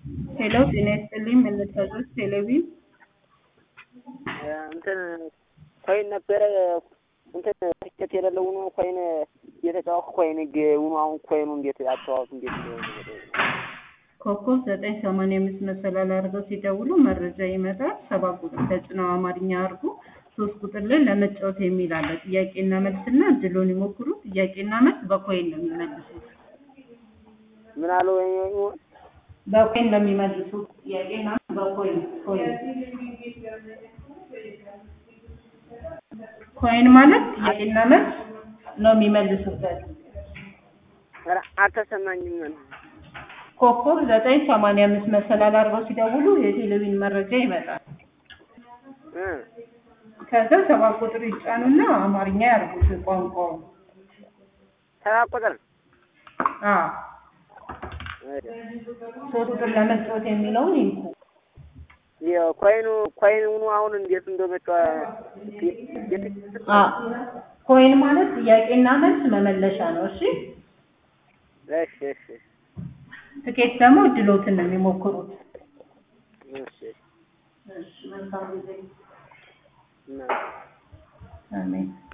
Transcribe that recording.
ሄሎ ጤና ይስጥልኝ መለሳዞች ቴሌቪዥን እንትን ኮይን ነበረ እንትን ትኬት የሌለው ሆኖ ኮይን እየተጫወትኩ ኮይን ሆኖ አሁን ኮይኑ እንዴት አጫዋቱ እንዴት ኮከብ ዘጠኝ ሰማንያ አምስት መሰላል አድርገው ሲደውሉ መረጃ ይመጣል። ሰባት ቁጥር ተጭነው አማርኛ አድርጉ። ሶስት ቁጥር ላይ ለመጫወት የሚል አለ። ጥያቄና መልስና እድሎን ይሞክሩ። ጥያቄና መልስ በኮይን ነው የሚመልሱት። ምን አለው በኮይን ነው የሚመልሱት። ጥያቄና መልስ በኮይን ኮይን ኮይን ማለት ጥያቄና መልስ ነው የሚመልሱበት። አልተሰማኝም። ኮከብ ዘጠኝ ሰማንያ አምስት መሰላል አድርገው ሲደውሉ የቴሌቪዥን መረጃ ይመጣል። ከዛ ሰባት ቁጥር ይጫኑና አማርኛ ያርጉት ቋንቋውን። ሰባት ቁጥር አዎ ሶስት ቁጥር ለመጫወት የሚለውን ይንኩ። ኮይኑ ኮይን ሆኖ አሁን እንዴት እንደመጫ አ ኮይን ማለት ጥያቄና መልስ መመለሻ ነው። እሺ እሺ እሺ ትኬት ደግሞ እድሎትን ነው የሚሞክሩት። እሺ እሺ መልካም ጊዜ። እና አሜን።